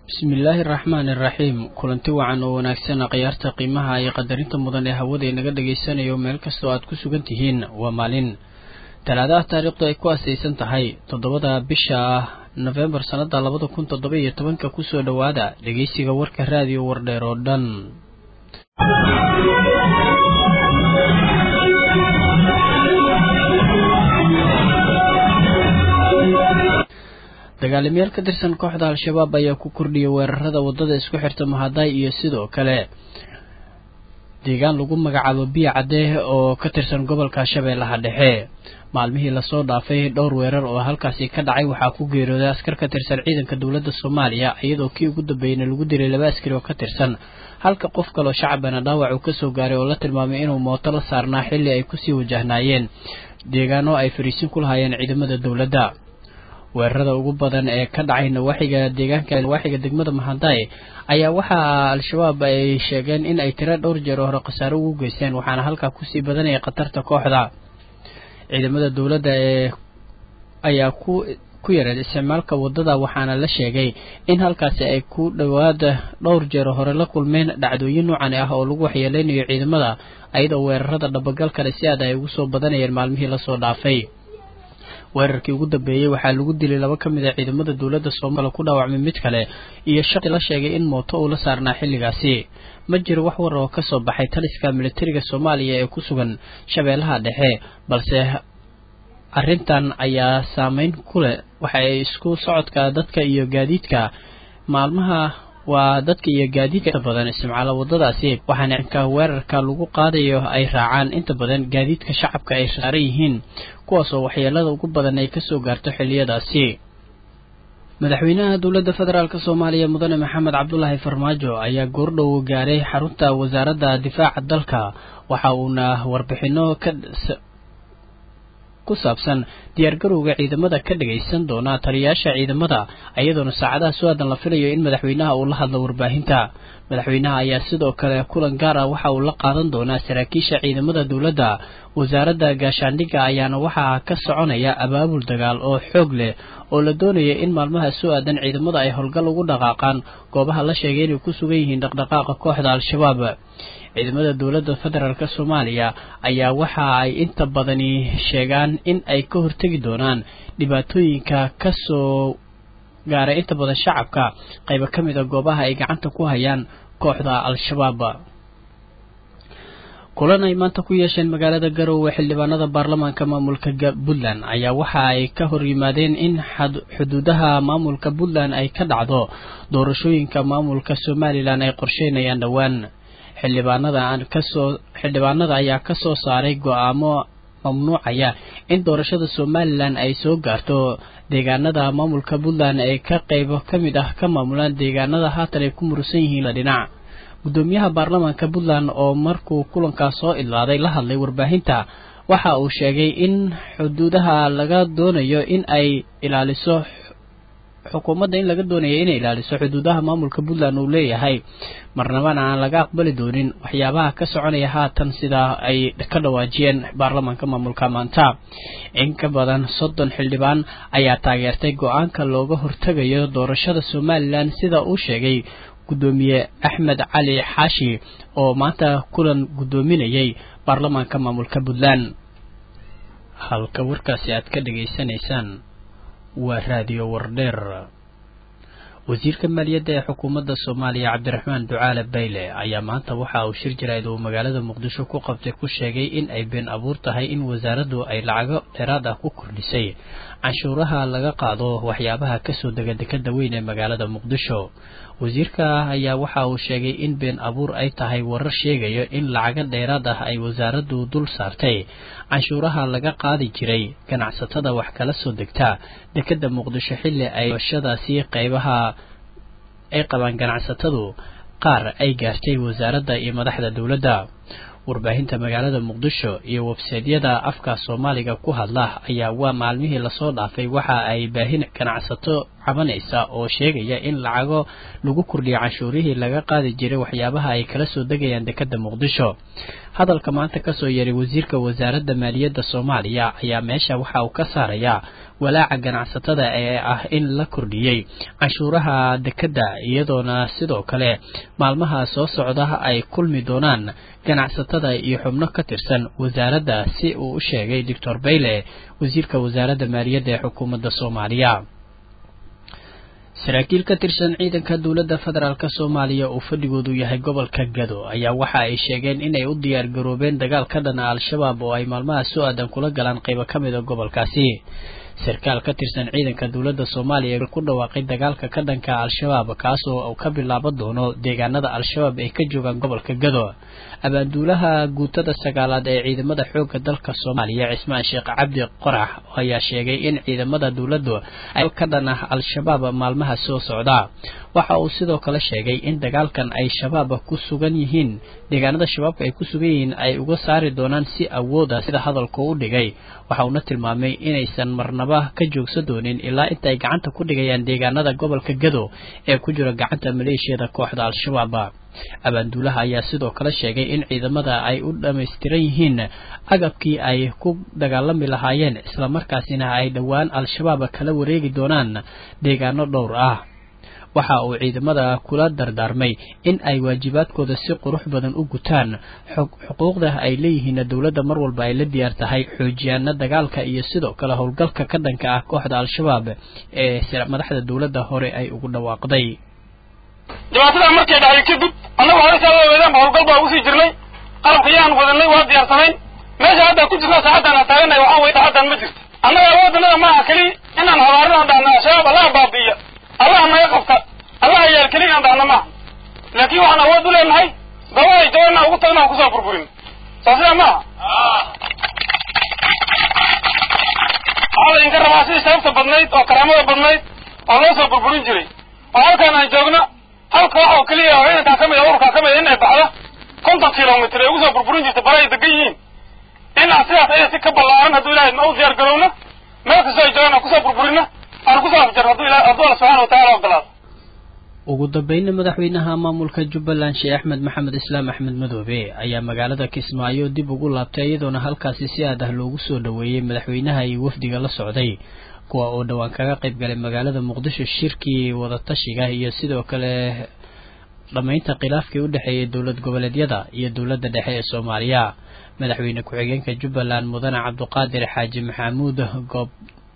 bismillaahi araxmaani iraxiim kulanti wacan oo wanaagsan khiyaarta qiimaha iyo qadarinta mudan ee hawada inaga dhagaysanayo meel kastoo aad ku sugan tihiin waa maalin talaadaha taariikhdu ay ku asaysan tahay toddobada bisha nofembar sannada labada kun toddoba iyo tobanka kusoo dhowaada dhegeysiga warka raadiyo wardheer oo dhan dagaalamayaal ka tirsan kooxda al-shabaab ayaa ku kordhiyay weerarada waddada isku xirta mahaday iyo sidoo kale deegaan lagu magacaabo biyo cadee oo ka tirsan gobolka shabeellaha dhexe maalmihii lasoo dhaafay dhowr weerar oo halkaasi ka dhacay waxaa ku geeriyooday askar ka tirsan ciidanka dowladda soomaaliya iyadoo kii ugu dambeeyeyna lagu dilay laba askari oo ka tirsan halka qof kaloo shacabana dhaawac uu kasoo gaaray oo la tilmaamay inuu mooto la saarnaa xilli ay kusii wajahnaayeen deegaano ay fariisin ku lahaayeen ciidamada dowladda weerarada ugu badan ee ka dhacay nawaaxiga deegaanka nawaaxiga degmada mahaday ayaa waxaa al-shabaab ay sheegeen in ay tiro dhowr jeer hore khasaaro ugu geysteen waxaana halkaa kusii badanaya khatarta kooxda ciidamada dowladda ee ayaa ku ku yareed isticmaalka waddada waxaana la sheegay in halkaasi ay ku dhowaada dhowr jeer hore la kulmeen dhacdooyin noocan ah oo lagu waxyeeleynayo ciidamada ayadoo weerarada dhabagalkale si aad ay ugu soo badanayeen maalmihii lasoo dhaafay weerarkii ugu dambeeyey waxaa lagu dilay laba ka mid a ciidamada dowladda soomaliya ku dhaawacmay mid kale iyo shaqi la sheegay in mooto uu la saarnaa xilligaasi ma jiro wax war oo kasoo baxay taliska militariga soomaaliya ee ku sugan shabeellaha dhexe balse arrintan ayaa saameyn ku leh waxa ay isku socodka dadka iyo gaadiidka maalmaha waa dadka iyo gaadiidka inta badan isticmaala waddadaasi waxaana inka weerarka lagu qaadayo ay raacaan inta badan gaadiidka shacabka ay saaran yihiin kuwaasoo waxyeelada ugu badan ay kasoo gaarto xilliyadaasi madaxweynaha dowladda federaalk soomaaliya mudane maxamed cabdulaahi farmaajo ayaa goordhow gaaray xarunta wasaaradda difaaca dalka waxa uuna warbixino ka ku saabsan diyaargarowga ciidamada ka dhagaysan doona taliyayaasha ciidamada iyadoona saacadaha su-aadan la filayo in madaxweynaha uu la hadlo warbaahinta madaxweynaha ayaa sidoo kale kulan gaar ah waxa uu la qaadan doonaa saraakiisha ciidamada dowladda wasaaradda gaashaandhigga ayaana waxaa ka soconaya abaabul dagaal oo xoog leh oo la doonaya in maalmaha su-aadan ciidamada ay howlgal ugu dhaqaaqaan goobaha la sheegay inay ku sugan yihiin dhaqdhaqaaqa kooxda al-shabaab ciidamada dowladda federaalk soomaaliya ayaa waxa ay inta badani sheegaan in ay ka hortegi doonaan dhibaatooyinka kasoo gaaray inta badan shacabka qaybo ka mid a goobaha ay gacanta ku hayaan kooxda al-shabaab kulan ay maanta ku yeesheen magaalada garowe xildhibaanada baarlamaanka maamulka puntland ayaa waxa ay ka hor yimaadeen in xuduudaha maamulka puntland ay ka dhacdo doorashooyinka maamulka somalilan ay qorsheynayaan dhowaan xildhibaanada kasoo xildhibaanada ayaa ka soo saaray go-aamo mamnuucaya in doorashada somalilan ay soo gaarto deegaanada maamulka puntland ee ka qaybo ka mid ah ka maamulaan deegaanada haatan ay ku murusan yihiin dhinac guddoomiyaha baarlamaanka puntland oo markuu kulankaas soo idlaaday la hadlay warbaahinta waxa uu sheegay in xuduudaha laga doonayo in ay ilaaliso xukuumadda in laga doonaya inay ilaaliso xuduudaha maamulka puntland uu leeyahay marnabana aan laga aqbali doonin waxyaabaha ka soconaya haatan sidaa ay ka dhawaajiyeen baarlamaanka maamulka maanta in ka badan soddon xildhibaan ayaa taageertay go-aanka looga hortegayo doorashada somalilan sida uu sheegay guddoomiye axmed cali xaashi oo maanta kulan guddoominayay baarlamaanka maamulka puntland halka warkaasi aad ka dhageysanaysaan waa raadiyo wardheer wasiirka maaliyadda ee xukuumadda soomaaliya cabdiraxmaan ducaale bayle ayaa maanta waxa uu shir jarayd uu magaalada muqdisho ku qabtay ku sheegay in ay been abuur tahay in wasaaraddu ay lacago dheeraad ah ku kordhisay canshuuraha laga qaado waxyaabaha kasoo dega dekada weyn ee magaalada muqdisho wasiirka ayaa waxa uu sheegay in been abuur ay tahay warar sheegayo in lacago dheeraad ah ay wasaaraddu dul saartay canshuuraha laga qaadi jiray ganacsatada wax kala soo degta dekada muqdisho xilli ay shadaasi qaybaha ay qabaan ganacsatadu qaar ay gaartay wasaaradda iyo madaxda dowladda warbaahinta magaalada muqdisho iyo websaydyada afka soomaaliga ku hadla ayaa waa maalmihii lasoo dhaafay waxa ay baahin ganacsato cabanaysa oo sheegaya in lacago lagu kordhiyo canshuurihii laga qaadi jiray waxyaabaha ay kala soo degayaan dekadda muqdisho hadalka maanta kasoo yeeray wasiirka wasaaradda maaliyadda soomaaliya ayaa meesha waxa uu ka saarayaa walaaca ganacsatada ee ah in la kordhiyey canshuuraha dekadda iyadoona sidoo kale maalmaha soo socda ay kulmi doonaan ganacsatada iyo xubno ka tirsan wasaaradda si uu u sheegay doctor bayle wasiirka wasaaradda maaliyadda ee xukuumadda soomaaliya saraakiil ka tirsan ciidanka dowladda federaalk soomaaliya uu fadhigoodu yahay gobolka gado ayaa waxa ay sheegeen inay u diyaar garoobeen dagaal ka dhana al-shabaab oo ay maalmaha soo aadan kula galaan qaybo ka mid a gobolkaasi sarkaal ka tirsan ciidanka dowladda soomaaliya ku dhawaaqay dagaalka ka dhanka al-shabaab kaasoo uu ka bilaaban doono deegaanada al-shabaab ay ka joogaan gobolka gado abaanduulaha guutada sagaalaad ee ciidamada xoogga dalka soomaaliya cismaan sheekh cabdi qorax ayaa sheegay in ciidamada dowladdu ay ka dhan ah al-shabaab maalmaha soo socda waxa uu sidoo kale sheegay in dagaalkan ay shabaab ku sugan yihiin deegaanada shabaabka ay ku sugan yihiin ay uga saari doonaan si awooda sida hadalku u dhigay waxa uuna tilmaamay inaysan marnaba ka joogsan doonin ilaa inta ay gacanta ku dhigayaan deegaanada gobolka gado ee ku jira gacanta maleeshiyada kooxda al-shabaab abaanduulaha ayaa sidoo kale sheegay in ciidamada ay u dhammaystiran yihiin agabkii ay ku dagaalami lahaayeen islamarkaasina ay dhowaan al-shabaab kala wareegi doonaan deegaano dhowr ah waxa uu ciidamada kula dardaarmay in ay waajibaadkooda si qurux badan u gutaan xuquuqda ay leeyihiin dowladda mar walba ay la diyaar tahay xoojiyaana dagaalka iyo sidoo kale howlgalka ka dhanka ah kooxda al-shabaab ee madaxda dowladda hore ay ugu dhawaaqday dhibaatada markay dhacday kadib annagu hore saa weedaan howlgal baa ugu sii jirnay qalabka yaan wadanay waa diyaarsanayn meesha haddaan ku jirna saacaddan aan taagannahay waxaa weye saacaddan ma jirto annaga waddanada maaha keli inaan habaarina dhahna al-shabaab allaha baabi'iya allaha naga qabta allaha yaal keli inaan dhahna maaha laakiin waxaan awood u leenahay goobaha ay joogaan aan ugu tagna aan kusoo burburin soo sidaa maaha waxaa laydinka rabaa sidii sharafta badnayd oo karaamada badnayd oo loo soo burburin jiray oo halkaan aan joogno halka wax oo keliya oo ciidankaa ka mid a ururkaa ka mid a in ay baxda konton kilomitr ay ugu soo burburin jirta bara ay degan yihiin in aan sidaas aya si ka ballaaran hadduu ilahay ma u diyaar garowno meel kastoo ay joogaan aan kusoo burburino aan kusoo afjarno hadduu ilahay hadduu alla subxana watacala ogolaado ugu dambeynna madaxweynaha maamulka jubbaland sheekh axmed maxamed islaam axmed madoobe ayaa magaalada kismaayo dib ugu laabtay iyadoona halkaasi si aad ah loogu soo dhoweeyey madaxweynaha iyo wafdiga la socday kuwa oo dhowaan kaga qayb galay magaalada muqdisho shirkii wadatashiga iyo sidoo kale dhammaynta khilaafkii u dhexeeyay dowlad goboleedyada iyo dowladda dhexe ee soomaaliya madaxweyne ku-xigeenka jubbaland mudane cabduqaadir xaaji maxamuud goob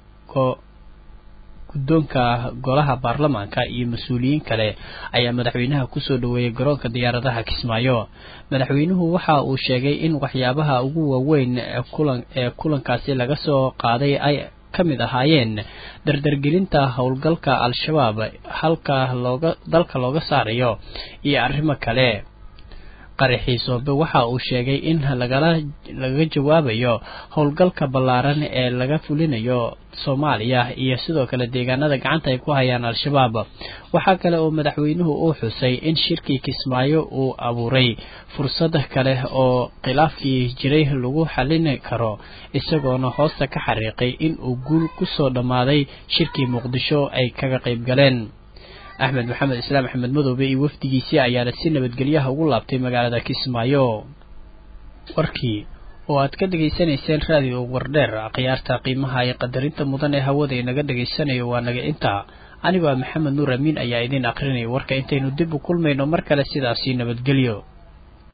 guddoonka golaha baarlamaanka iyo mas-uuliyiin kale ayaa madaxweynaha kusoo dhoweeyey garoonka diyaaradaha kismaayo madaxweynuhu waxa uu sheegay in waxyaabaha ugu waaweyn ee kulankaasi laga soo qaaday ay ka mid ahaayeen dardargelinta howlgalka al-shabaab halka looga dalka looga saarayo iyo arrimo kale qaraxiisoobe waxa uu sheegay in lagala lagaga jawaabayo howlgalka ballaaran ee laga fulinayo soomaaliya iyo sidoo kale deegaanada gacanta ay ku hayaan al-shabaab waxaa kale oo madaxweynuhu uu xusay in shirkii kismaayo uu abuuray fursad kale oo khilaafkii jiray lagu xallin karo isagoona hoosta ka xariiqay in uu guul kusoo dhammaaday shirkii muqdisho ay kaga qayb galeen axmed maxamed islaam axmed madoobe iyo wafdigiisii ayaana si nabadgelyaha ugu laabtay magaalada kismaayo warkii oo aad ka dhegaysanayseen raadiyo wardheer khiyaarta qiimaha iyo qadarinta mudan ee hawada inaga dhegaysanayo waa naga intaa anigoo maxamed nuur amiin ayaa idiin akrinaya warka intaynu dib u kulmayno mar kale sidaasii nabadgelyo